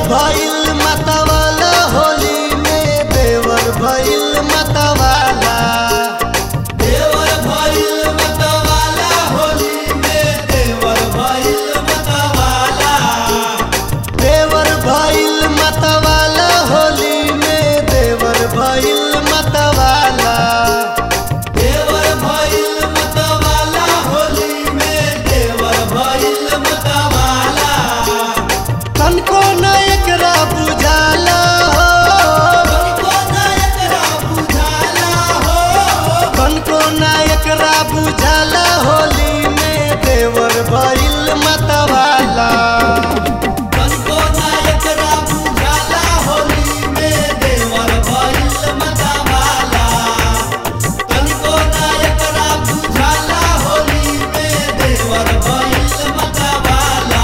भइल मतवाला होली में देवर भइल मतवाला देवर भइल मतवाला होली में देवर भइल मतवाला देवर भइल मतवाला होली में देवर भइल मतवाला देवर भइल मतवाला होली में देवर भइल मतवाला तनको न एकरा बुझाला हो तनिको ना एकरा बुझाला हो तनको न एकरा बुझाला होली में देवर भइल मतवाला तनिको ना एकरा बुझाला होली में देवर भइल मतवाला तनिको ना एकरा बुझाला होली में देवर भइल मतवाला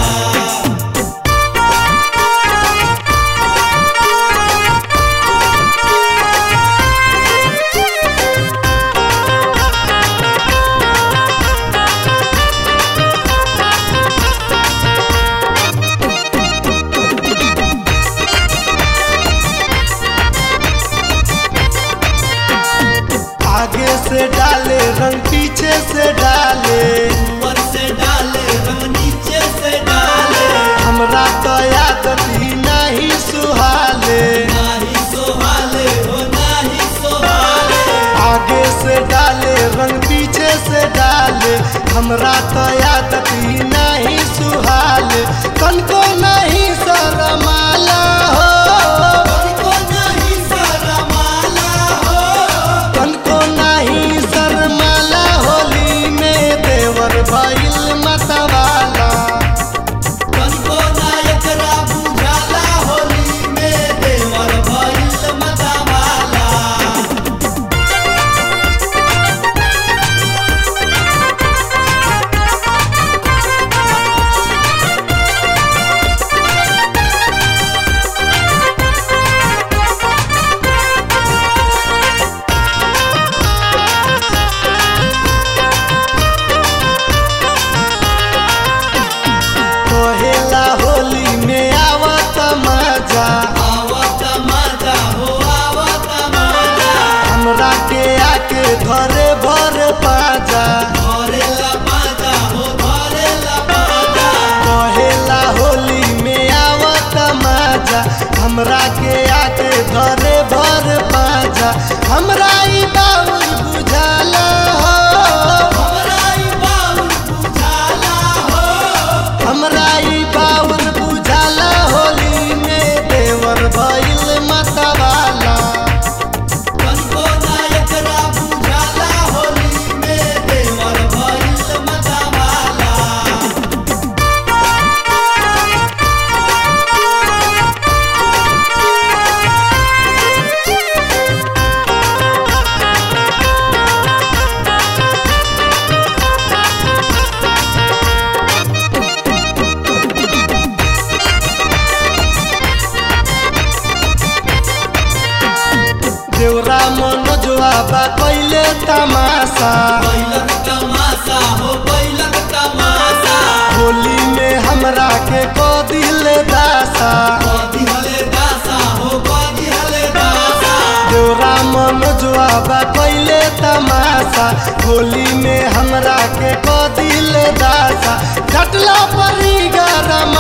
आगे से डाले रंग पीछे से डाले ऊपर से डाले रंग नीचे से डाले हमरा तो आदत ही नहीं सुहाले नाही सोहाले हो नाही सोहाले आगे से डाले रंग पीछे से डाले हमरा तो आदत ही नहीं सुहाले कनको नहीं शरमाला हो तनिको नाही शरमाला हो कनको नहीं शरमाला होली में देवर भइल मतवाला तनिको ना एकरा बुझाला होली में देवर भइल मतवाला कहेला होली में आवत मजा आवत मजा हो आवत मजा हमरा के आके घरे भर पाजा धरेला मजा हो धरेला मजा कहेला होली में आवत मजा हमरा के आके घरे भर पाजा हमरा ई बाउर बुझाला हो हमरा ई बाउल बुझाला हो हमरा ई बाउर बुझाला होली में देवर भइल मतवाला तनिको ना एकरा बुझाला होली में देवर भइल मतवाला देवरा मनोजवा बा कैले तमाशा बैलक तमाशा हो बैलक तमाशा होली में हमरा के को दिल दासा कदी हले दासा हो कदी हले दासा देवरा मनोजवा बा कैले तमाशा होली में हमरा के को दिल दासा कटला परी गरम